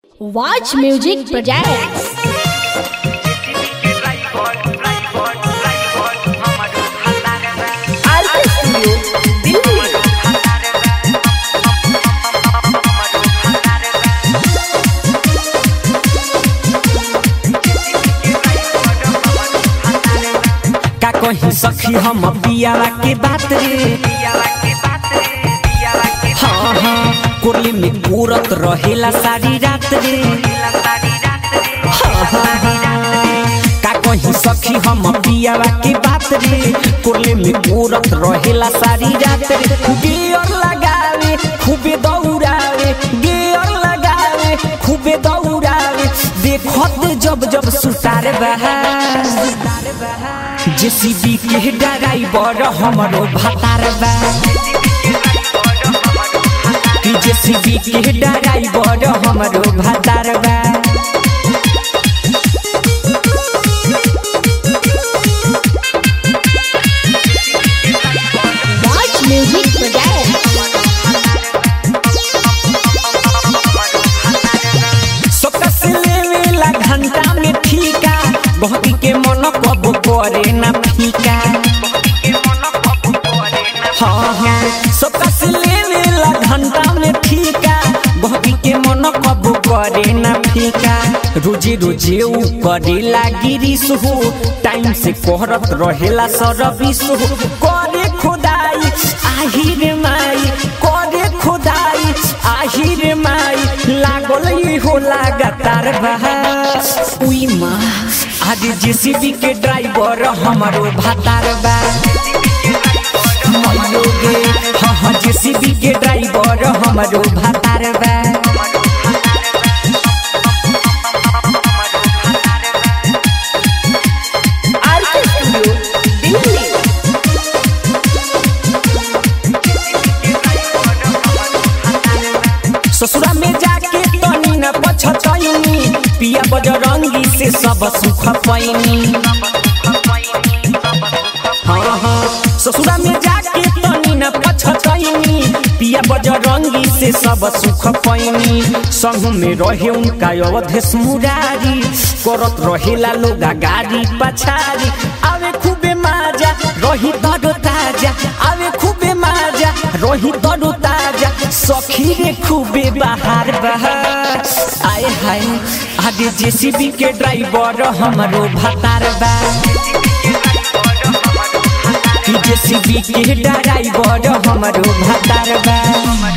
Watch Music Projects. Artist Studio, Delhi. का कहीं सखी हम पियावा के बात रे हाँ हाँ कोरली में कोरत रहेला सारी रात रे हाँ हाँ हाँ का कहीं सखी हम पियावा के बात रे कोरली में कोरत रहेला सारी रात रे गियर लगावे खूबे दौड़ावे गियर लगावे खूबे दौड़ावे देखत जब जब सुतार बहा जेसीबी के ड्राइवर हमरो भातार बा कि जेसीबी के ड्राइवर हमरो भातार बा Watch Music Projects. सोकस लेवेला घंटा में ठीका बहकी के मन कब करे ना फीका हाँ हाँ सोकस लेवेला घंटा में ठीका बहकी के मन कब करे ना फीका रोजे रोजे ऊ करेला गिरीश हो टाइम से कोहरत रहेला सरबिस हो करे खुदाई आहिर माई करे खुदाई आहिर माई लागल ई हो लगातार बहा उई माँ आज जेसीबी के ड्राइवर हमारो भातार बा मयोगे हाँ हाँ जेसीबी के ड्राइवर हमारो भातार बा Artist Studio, Delhi. ससुरा में जाके तनी न पछतैनी पिया बजरंगी से सब सुख पैनी हाँ हाँ ससुरा में जाके तनी न पछतैनी पिया बजरंगी से सब सुख पैनी संग में रहे उनका अवधेश मुरारी करत रहेला लोग गाड़ी पछारी आवे खूबे माजा रही तरो ताजा आवे खूबे माजा रही तरो ताजा सखी रे खूबे बाहर बहार आए हाय आगे जेसीबी के ड्राइवर हमरो भातार बा कि जेसीबी के ड्राइवर हमरो भातार बा